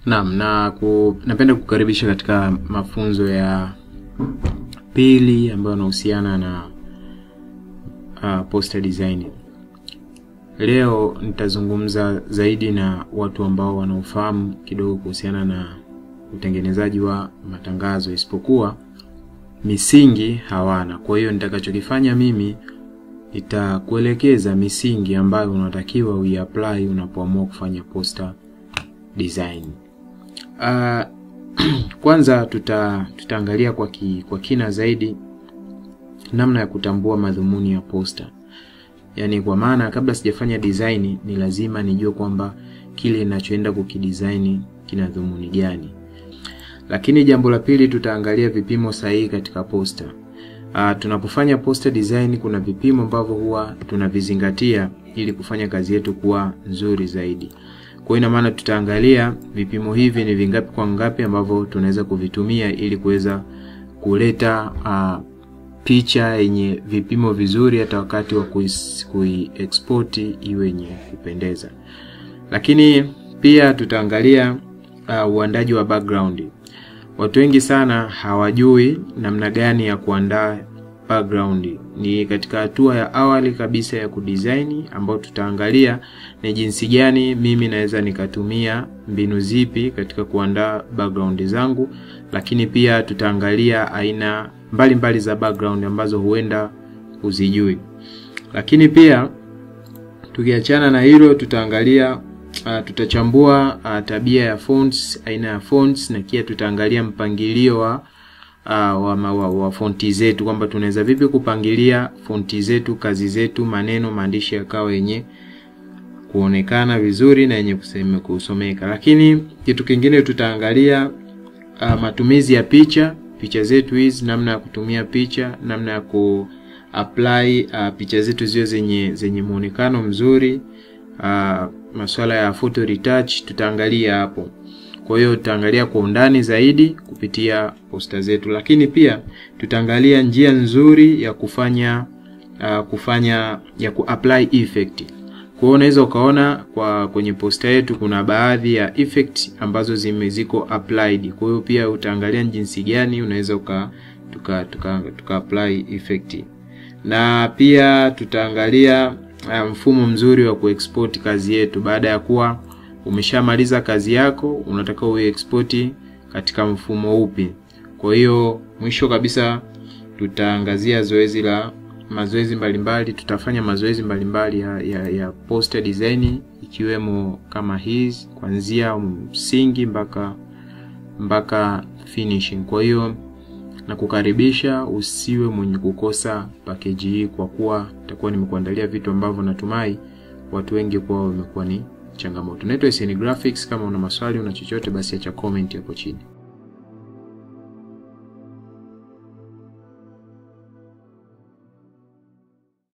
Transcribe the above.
Naam, na ku, napenda kukaribisha katika mafunzo ya pili ambayo yanahusiana na uh, poster design. Leo nitazungumza zaidi na watu ambao wanaofahamu kidogo kuhusiana na utengenezaji wa matangazo, isipokuwa misingi hawana. Kwa hiyo nitakachokifanya mimi nitakuelekeza misingi ambayo unatakiwa uiapply unapoamua kufanya poster design. Uh, kwanza tuta tutaangalia kwa, ki, kwa kina zaidi namna ya kutambua madhumuni ya poster. Yaani kwa maana kabla sijafanya design ni lazima nijue kwamba kile ninachoenda kukidesign kina dhumuni gani. Lakini jambo la pili tutaangalia vipimo sahihi katika poster. Uh, tunapofanya poster design kuna vipimo ambavyo huwa tunavizingatia ili kufanya kazi yetu kuwa nzuri zaidi. Kwa ina maana tutaangalia vipimo hivi ni vingapi kwa ngapi ambavyo tunaweza kuvitumia ili kuweza kuleta uh, picha yenye vipimo vizuri hata wakati wa kui-export iwe yenye kupendeza. Lakini pia tutaangalia uh, uandaji wa background. Watu wengi sana hawajui namna gani ya kuandaa background. Ni katika hatua ya awali kabisa ya kudesign ambayo tutaangalia ni jinsi gani mimi naweza nikatumia mbinu zipi katika kuandaa background zangu, lakini pia tutaangalia aina mbalimbali mbali za background ambazo huenda huzijui. Lakini pia tukiachana na hilo tutaangalia uh, tutachambua uh, tabia ya fonts, aina ya fonts na pia tutaangalia mpangilio wa uh, wa, wa, wa fonti zetu kwamba tunaweza vipi kupangilia fonti zetu, kazi zetu, maneno, maandishi yakawa yenye kuonekana vizuri na yenye kuseme kusomeka. Lakini kitu kingine tutaangalia uh, matumizi ya picha, picha zetu hizi, namna ya kutumia picha, namna ya ku apply uh, picha zetu ziwe zenye zenye muonekano mzuri. Uh, masuala ya photo retouch tutaangalia hapo. Kwa hiyo tutaangalia kwa undani zaidi kupitia posta zetu, lakini pia tutaangalia njia nzuri ya kufanya uh, kufanya ya kuapply effect. Kwa hiyo unaweza ukaona kwa kwenye posta yetu kuna baadhi ya effect ambazo zime ziko applied. Kwa hiyo pia utaangalia jinsi gani unaweza uka tuka, tuka, tuka apply effect, na pia tutaangalia uh, mfumo mzuri wa kuexport kazi yetu baada ya kuwa umeshamaliza kazi yako, unataka uexport katika mfumo upi. Kwa hiyo mwisho kabisa tutaangazia zoezi la mazoezi mbalimbali. Tutafanya mazoezi mbalimbali ya, ya, ya poster design ikiwemo kama hizi kuanzia msingi mpaka mpaka finishing. Kwa hiyo nakukaribisha usiwe mwenye kukosa pakeji hii, kwa kuwa nitakuwa nimekuandalia vitu ambavyo natumai watu wengi kwao wamekuwa ni changamoto. Naitwa SN Graphics. Kama una maswali una chochote, basi acha comment hapo chini.